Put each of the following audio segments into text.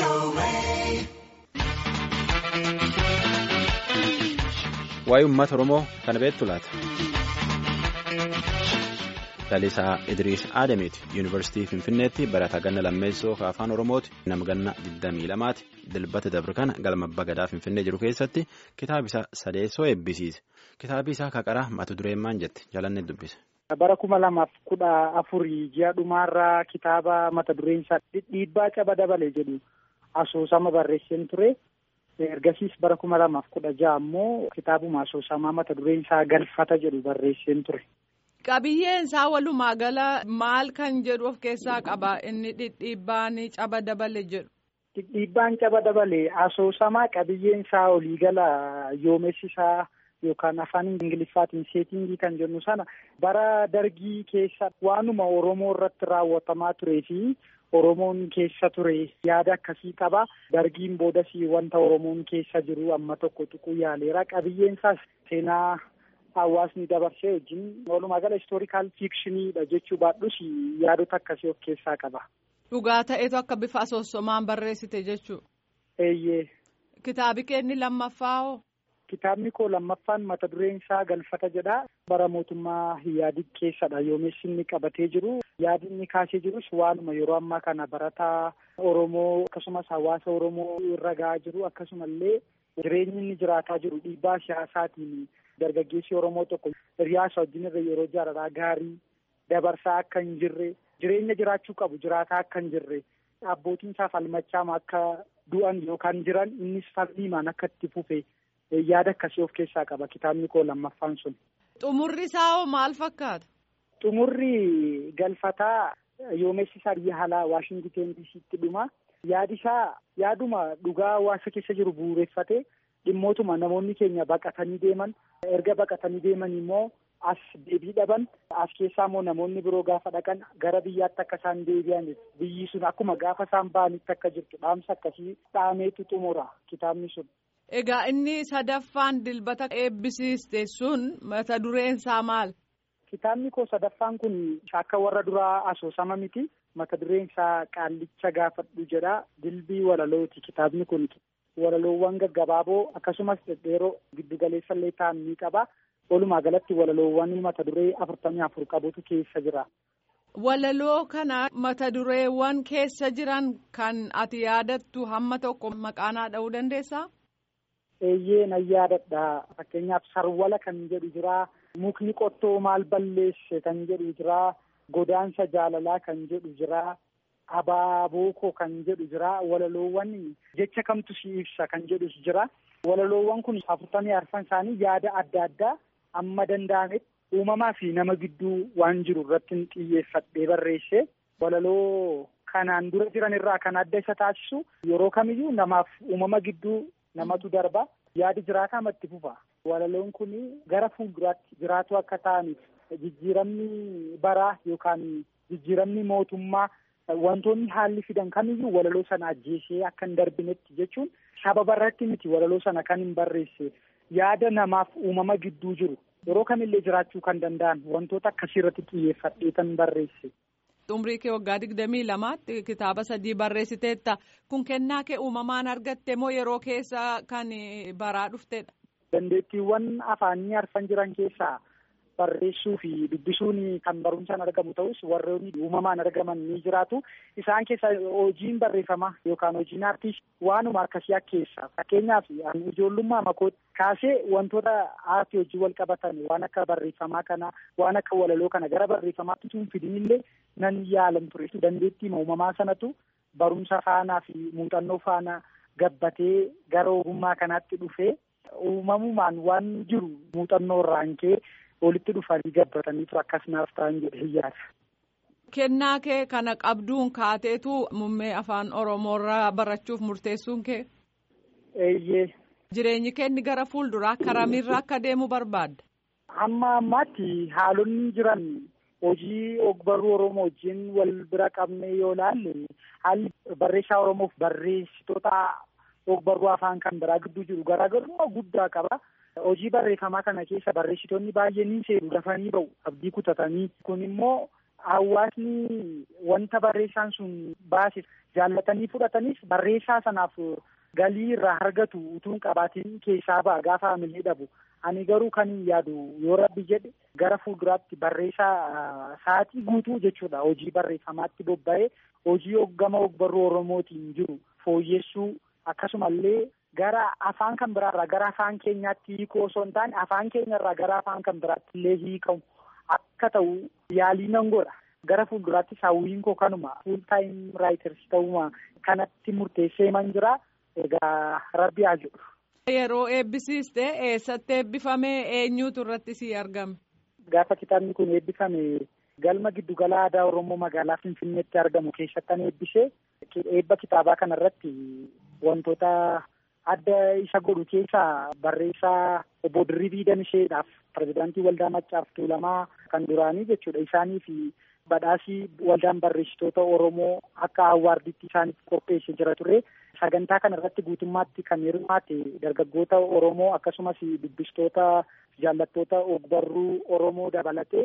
Waa'ee uummata Oromoo kana beektu laata? Lalisaa Idriis Adamiiti. Yuunivarsiitii Finfinneetti barataa ganna lammeessoo afaan Oromooti. Nama ganna 22ti. Dilbata dabre kana galma abbaa gadaa Finfinnee jiru keessatti kitaaba isaa sadeessoo eebbisiise. Kitaabi isaa kaqaraa mata dureen maal jette jalanne dubbise. Bara kuma lamaaf kudha afurii ji'a dhumaarraa kitaaba mata dureen isaa dhiibbaa caba dabale jedhu asoosama barreesseen ture. Ergasiis bara kuma lamaaf kudha ja'a ammoo kitaabuma asoosamaa mata dureen isaa galfata jedhu barreesseen ture. Qabiyyeen isaa walumaa gala maal kan jedhu of keessaa qaba inni dhidhiibbaan caba dabale jedhu. Dhidhiibbaan caba dabale asoosamaa qabiyyeen isaa olii gala yoomessi isaa yookaan afaan ingiliffaatiin seetingii kan jennu sana bara dargii keessa waanuma Oromoo irratti raawwatamaa turee fi Oromoon keessa ture yaada akkasii qaba. Dargiin boodas wanta Oromoon keessa jiru amma tokko tuquu yaaleera. Qabiyyeen isaas seenaa hawaasni dabarsee wajjin walumaa gala istoorikaal fiikshiniidha jechuu baadhus yaadota akkasii of keessaa qaba. Dhugaa ta'etu akka bifa asoosamaan barreessite jechuudha. Eeyyee. Kitaabi keenni lammaffaa hoo? Kitaabni koo lammaffaan mata dureen isaa galfata jedha. Bara mootummaa Iyyaadiig keessadha yoomessi inni qabatee jiru. Yaadi inni kaasee jirus waanuma yeroo ammaa kana barataa Oromoo akkasumas hawaasa Oromoo irra gahaa jiru akkasumallee jireenyi inni jiraataa jiru dhiibbaa siyaasaatiin dargaggeessi Oromoo tokko hiriyaasa wajjin irra yeroo jaalalaa gaarii dabarsaa akka hin jirre jireenya jiraachuu qabu jiraataa akka hin jirre abbootiin isaa falmachaama akka du'an yookaan jiran innis falmiimaan akka itti fufe. yaada akkasii of keessaa qaba kitaabni koo lammaffaan sun. Xumurri isaa hoo maal fakkaata? Xumurri galfataa yoomessi isaa biyya alaa Waashingiteen diisiitti dhuma. Yaadi isaa yaaduma dhugaa hawaasa keessa jiru bu'uureffate dhimmootuma namoonni keenya baqatanii deeman erga baqatanii deeman immoo as deebii dhaban as keessaa immoo namoonni biroo gaafa dhaqan gara biyyaatti akka isaan deebi'an biyyi sun akkuma gaafa isaan ba'anitti akka jirtu dhaamsa akkasii dhaameetu xumura kitaabni sun. Egaa inni sadaffaan dilbata eebbisiiste sun mata dureen isaa maal? Kitaabni koo sadaffaan kun akka warra duraa asoosama miti. Mata dureen isaa qaallicha gaafadhu jedha. Dilbii walalooti kitaabni kun. Walaloowwan gaggabaaboo akkasumas dhedheeroo giddugaleessa illee ta'an ni qaba. Walumaa galatti walaloowwan mata duree afurtamii afur qabutu keessa jira. Walaloo kana mata dureewwan keessa jiran kan ati yaadattu hamma tokko maqaanaa dha'uu dandeessaa? Eeyyee nan yaadadha. Fakkeenyaaf sarwala kan jedhu jira. Mukni qottoo maal balleesse kan jedhu jira. Godaansa jaalalaa kan jedhu jira. Abaabookoo kan jedhu jira. Walaloowwan jecha kamtu si ibsa kan jedhus jira. Walaloowwan kun afurtamii arfan isaanii yaada adda addaa amma danda'ametti uumamaa fi nama gidduu waan jiru irratti xiyyeeffadhee barreesse. Walaloo kanaan dura jiran irraa kan adda isa taasisu yeroo kamiyyuu namaaf uumama gidduu namatu darba yaadi jiraataa matti fufa walaloon kun gara fuulduraatti jiraatu akka ta'aniif jijjiiramni baraa yookaan jijjiiramni mootummaa wantoonni haalli fidan kamiyyuu walaloo sana ajjeesee akka hin darbinetti jechuun sababa irratti miti walaloo sana kan hin barreesse yaada namaaf uumama gidduu jiru yeroo kamillee jiraachuu kan danda'an wantoota akkasii irratti xiyyeeffadhee kan barreesse. Umrii kee waggaa digdamii lamaatti kitaaba sadii barreessiteetta kun kennaa kee uumamaan argatte moo yeroo keessa kan baraa dhuftedha. Dandeettiiwwan afaanii arfan jiran keessaa barreessuu fi dubbisuun kan barumsaan argamu ta'us warroonni uumamaan argaman ni jiraatu. Isaan keessa hojiin barreeffamaa yookaan hojiin aartii waanuma akkasii keessa fakkeenyaaf ijoollummaa makoo kaasee wantoota aartii hojii wal qabatan waan akka barreeffamaa kana waan akka walaloo kana gara barreeffamaatti tun fidinillee nan yaalan ture dandeettii uumamaa sanatu barumsa faanaa fi muuxannoo faana gabbatee gara ogummaa kanaatti dhufee uumamumaan waan jiru muuxannoo irraan kee walitti dhufanii gabbataniitu akkas naaf ta'an jedhee yaada. Kennaa kee kana qabduun kaateetu muummee afaan Oromoorraa barachuuf murteessuun kee? Eeyyee. Jireenyi keenni gara fuulduraa karamirra akka deemu barbaadda? Amma ammaatti haalonni jiran hojii ogbarruu Oromoo wajjin wal bira qabne yoo ilaalle haalli barreessaa Oromoof barreessitoota ogbarruu afaan kan biraa gidduu jiru garaagarummaa guddaa qaba. Hojii barreeffamaa kana keessa barreessitoonni baay'een ni seenu dafanii ba'u abdii kutatanii kun immoo hawaasni wanta barreessaan sun baase jaallatanii fudhatanis barreessaa sanaaf galii irraa argatu utuun qabaatiin keessaa ba'a gaafa hamilee dhabu. Ani garuu kan yaadu yoo rabbi jedhe gara fuulduraatti barreessaa sa'aatii guutuu jechuudha hojii barreeffamaatti bobba'ee hojii hoggama ogbarruu Oromootiin jiru fooyyessuu akkasumallee gara afaan kan biraarraa gara afaan keenyaatti hiikuu osoo hin taane afaan keenyarraa gara afaan kan biraatti illee hiikamu akka ta'u yaalii nan godha. Gara fuulduraatti hawwiin koo kanuma fuul taayim raayiters ta'uma kanatti murteessee man jira egaa rabbi haa jedhu. Yeroo eebbisiiste eessatti eebbifame eenyuutu irratti si argame? Gaafa kitaabni kun eebbifame galma giddugala aadaa Oromoo magaalaa Finfinneetti argamu keessattan eebbisee eebba kitaabaa kana irratti wantoota adda isa godhu keessaa barreessaa obbo Dirribii Damisheedhaaf pirezidaantii waldaa Maccaaf Tuulamaa kan duraanii jechuudha. Isaanii fi badhaasii waldaan barreessitoota Oromoo akka awwaarditti isaaniif qopheessee jira ture. Sagantaa kana irratti guutummaatti kan hirmaate dargaggoota Oromoo akkasumas dubbistoota jaallattoota ogbarruu Oromoo dabalatee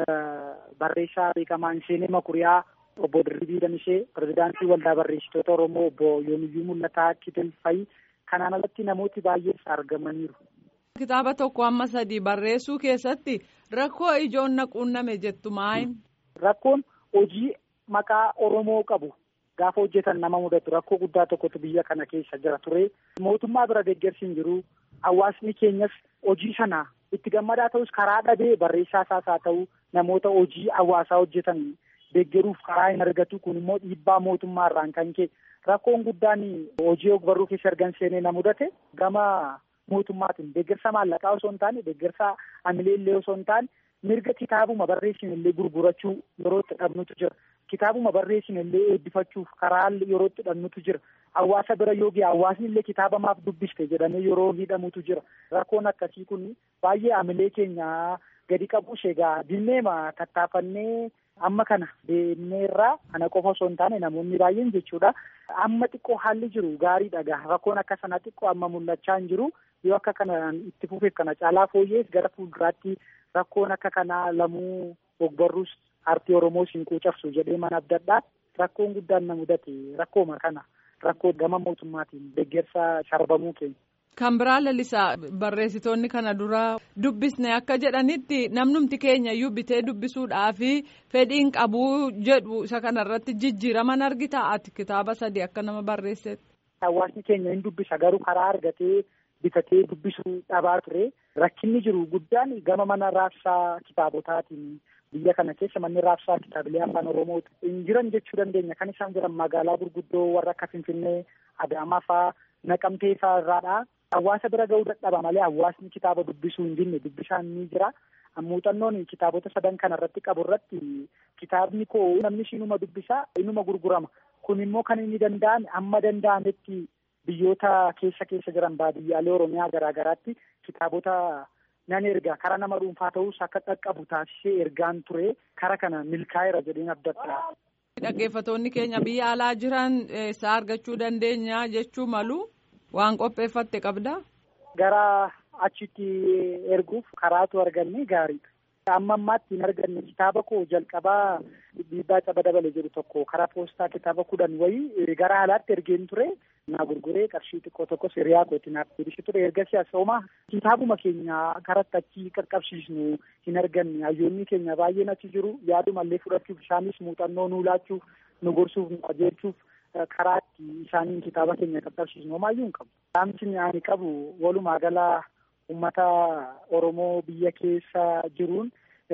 barreessaa beekamaan Seenee Makuriyaa obbo Dirribii Damishee pirezidaantii waldaa barreessitoota Oromoo obbo Yoomiyyuu Mul'ataa Kitilfayi kanaan alatti namooti baay'ees argamaniiru. Kitaaba tokko amma sadii barreessuu keessatti rakkoo ijoon na quunname jettu maayin? Rakkoon hojii maqaa Oromoo qabu gaafa hojjetan nama mudatu rakkoo guddaa tokkotu biyya kana keessa jira ture. Mootummaa bira deeggarsi hin jiru. Hawaasni keenyas hojii sana itti gammadaa ta'us karaa dhabee barreessaa isaas haa ta'u namoota hojii hawaasaa hojjetan deeggaruuf karaa hin argatu kun immoo dhiibbaa mootummaa irraan kan ka'e rakkoon guddaan hojii ogbarruu keessa ergan seenee na mudate gama mootummaatiin deeggarsa maallaqaa osoo hin taane deeggarsa amilee illee osoo hin taane mirga kitaabuma barreessin illee gurgurachuu yeroo itti dhabnutu jira. Kitaabuma barreessin illee eebbifachuuf karaa yeroo itti dhabnutu jira. Hawaasa bira yoo ga'e hawaasni illee kitaaba maaf dubbiste jedhamee yeroo hidhamutu jira. Rakkoon akkasii kun baay'ee amilee keenya gadi qabuus egaa dinneema tattaafannee amma kana deemneerraa kana qofa osoo hin taane namoonni baay'een jechuudha. Amma xiqqoo haalli jiru gaariidha gaa rakkoon akka sanaa xiqqoo amma mul'achaa hin jiru yoo akka kanaan itti fufeef kana caalaa fooyyees gara fuulduraatti rakkoon akka kanaa lamuu ogbarruus aartii Oromoo siinquu cabsu jedhee mana abdadhaa rakkoon guddaan na mudate rakkooma kana rakkoo gama mootummaatiin deeggarsa sharbamuu keenya. Kan biraa lalisaa barreessitoonni kana dura dubbisne akka jedhanitti namnumti keenya iyyuu bitee dubbisuudhaaf fedhiin qabuu jedhu isa kanarratti jijjiiraman argita ati kitaaba sadii akka nama barreessetti. Hawaasni keenya hin dubbisa garuu karaa argatee bitatee dubbisuu dhabaa ture rakkinni jiru guddaan gama mana raabsaa kitaabotaatiin biyya kana keessa manni raabsaa kitaabilee afaan oromoo hin jiran jechuu dandeenya kan isaan jiran magaalaa gurguddoo warra akka finfinnee adaamaa fa'aa naqamtee fa'aa irraadha. Hawaasa bira ga'uu dadhaba malee hawaasni kitaaba dubbisuu hin dinne dubbisaan ni jira. Muuxannoon kitaabota sadan kana irratti qabu irratti kitaabni koo namni inuma dubbisaa inuma gurgurama. Kun immoo kan inni danda'ame amma danda'ametti biyyoota keessa keessa jiran baadiyyaalee Oromiyaa garaa garaatti kitaabota nan erga karaa nama dhuunfaa ta'us akka qaqqabu taasisee ergaan ture kara kana milkaa'eera jedheen abdadha. Dhaggeeffattoonni keenya biyya alaa jiran isaa argachuu dandeenya jechuu malu. Waan qopheeffatte qabdaa? Gara achitti erguuf karaatu arganne gaariidha. Amma ammaatti hin arganne kitaaba koo jalqabaa dhiibbaa caba dabale jedhu tokko karaa poostaa kitaaba kudhan wayii gara alaatti ergeen ture. Naa gurguree qarshii xiqqoo tokkos hiriyaa kootti naaf deebisee ture. Erga siyaasoomaa kitaabuma keenya karatti achi qaqqabsiisnu hin arganne. Hayyoonni keenya baay'een achi jiru. Yaadumallee fudhachuuf isaanis muuxannoo nuu laachuuf nu gorsuuf nu qajeelchuuf karaa itti isaaniin kitaaba keenya qaqqabsiisnu homaayyuu hin qabu. Dhaamsi ani qabu walumaa gala uummata Oromoo biyya keessa jiruun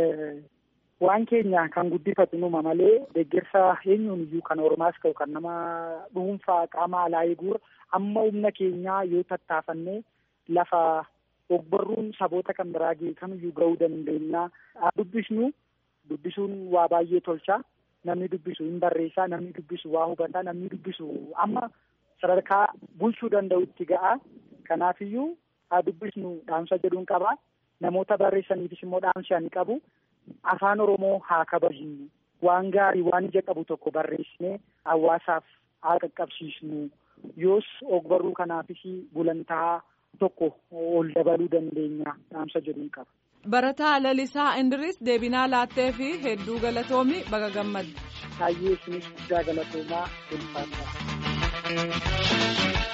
waan keenya kan guddifatu numa malee deeggarsa eenyuun iyyuu kan Oromaas ta'u kan nama dhuunfaa qaama alaa eeguur amma humna keenyaa yoo tattaafannee lafa ogbarruun saboota kan biraa kamiyyuu ga'uu dandeenya. Dubbisnu dubbisuun waa baay'ee tolcha. Namni dubbisu hin barreessaa, namni dubbisu waa hubataa, namni dubbisu amma sadarkaa bulchuu danda'utti ga'a. Kanaafiyyuu haa dubbisnu dhaamsa jedhuun qaba. Namoota barreessaniifis immoo dhaamsi ani qabu. Afaan Oromoo haa kabajnu. Waan gaarii waan ija qabu tokko barreessinee hawaasaaf haa qaqqabsiisnu. Yoos ogbarruu kanaafis gulantaa tokko ol dabaluu dandeenya dhaamsa jedhuun qaba. Barataa Lalisaa Indiris deebinaa laattee fi hedduu galatoomi baga gammadde. Kaayyee isinis guddaa galatoomaa ulfaata.